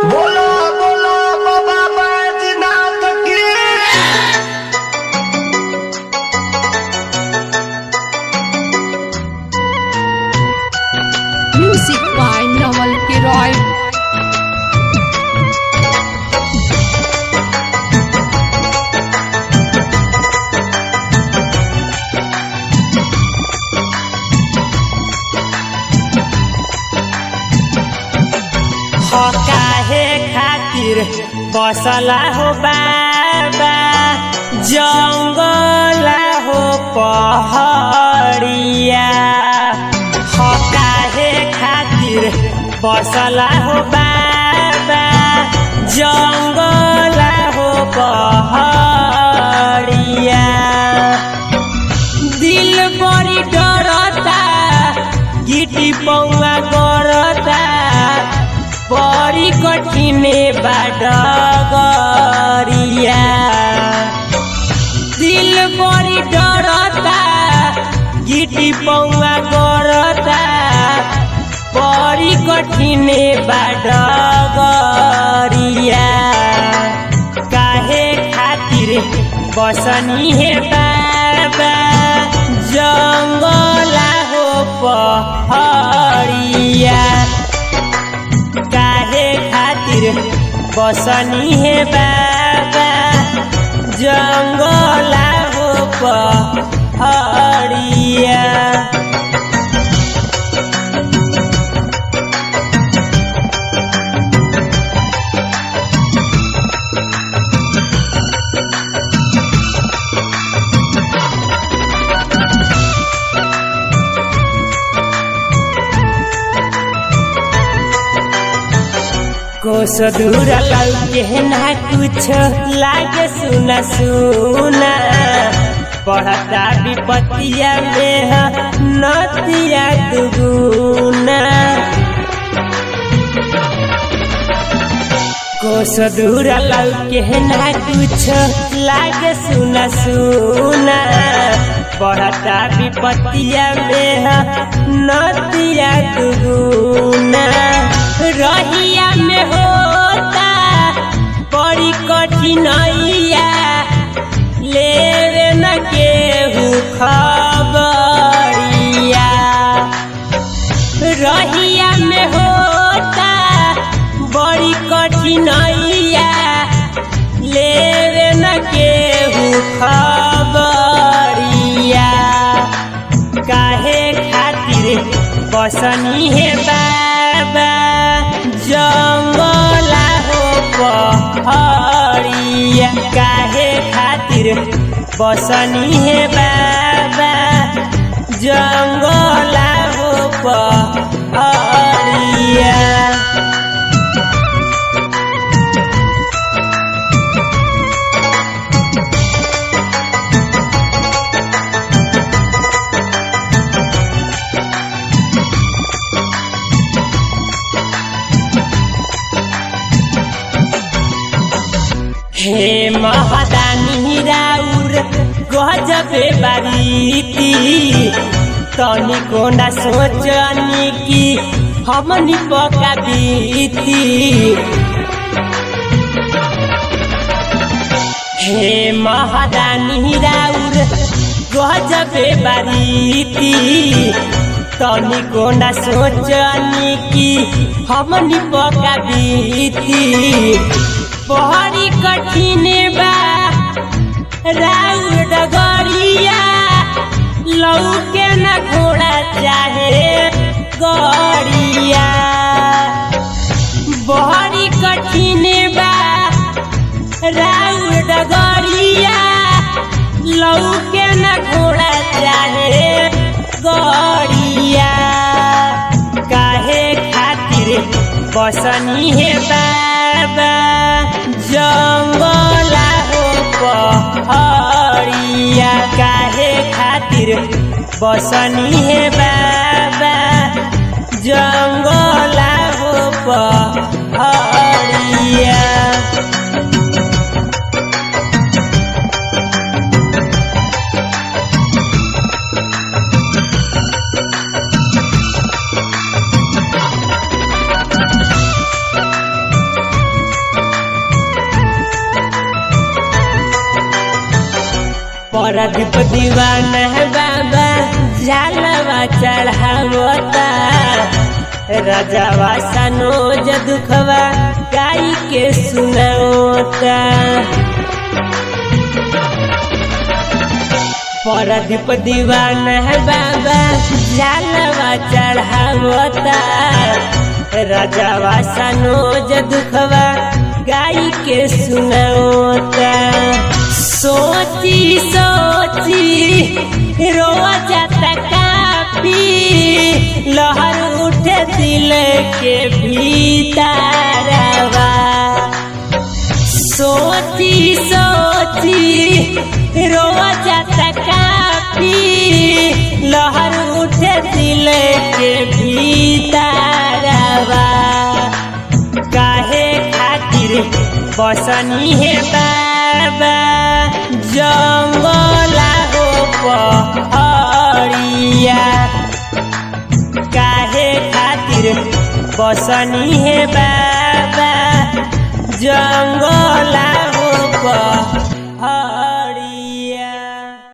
बोलो बोलो बाबा बैजनाथ की Music by Naval Kiroy. हो काहे खातिर बसला हो बाबा जंगला हो पहड़िया हो काहे खातिर बसला हो बाबा जंगला हो पहड़िया दिल बड़ी डरता गिटी पौवा करता बड़ी कठिने बाट गरिया दिल बड़ी डरता गिटी पौवा करता बड़ी कठिने बाट गरिया काहे खातिर बसनी हे बाबा जंगला हो पहड़िया काहे खातिर बसनी हे बाबा जंगला हो पहड़िया कोस दूर लौके ना कुछ लागे सुना सुना पढ़ता विपतिया में ह नतिया दुगुना कोस दूर लौके ना कुछ लागे सुना सुना पढ़ता विपतिया में ह नतिया दुगुना रहिया में होता बड़ी कठिनाइया लेवे न केहू खबरिया रहिया में होता बड़ी कठिनाइया लेवे न केहू खबरिया काहे खातिर बसनी हे बाबा जंगला हो पहड़िया काहे खातिर बसनी हे बाबा जंगला हो पहड़िया हे महादानी राउर गजबे बारीती तनी कोना सोचनी की हमनी पका बीती हे महादानी राउर गजबे बारीती तनी कोना सोचनी की हमनी पका बीती बहरी कठिन बा राउर डगरिया लौके न घोड़ा चाहे गड़िया बहरी कठिन बा राउर डगरिया लौके न घोड़ा चाहे गड़िया काहे खातिर बसनी हे बाबा जंगला हो पहड़िया काहे खातिर बसनी हे बाबा जंगला हो पहड़िया परदीप दीवाना है बाबा झालवा चढ़ावता राजावा सनोज दुखवा गाई के सुनावता परदीप दीवाना है बाबा झालवा चढ़ावता राजावा सनोज दुखवा गाई के सुनावता सोची सोची रोआ जाता काफी लहर उठे दिल के भीतरवा सोची सोची रोआ जाता काफी लहर उठे दिल के भीतरवा काहे खातिर बसनी है बाबा जंगला हो पहड़िया काहे खातिर बसनी है बाबा जंगला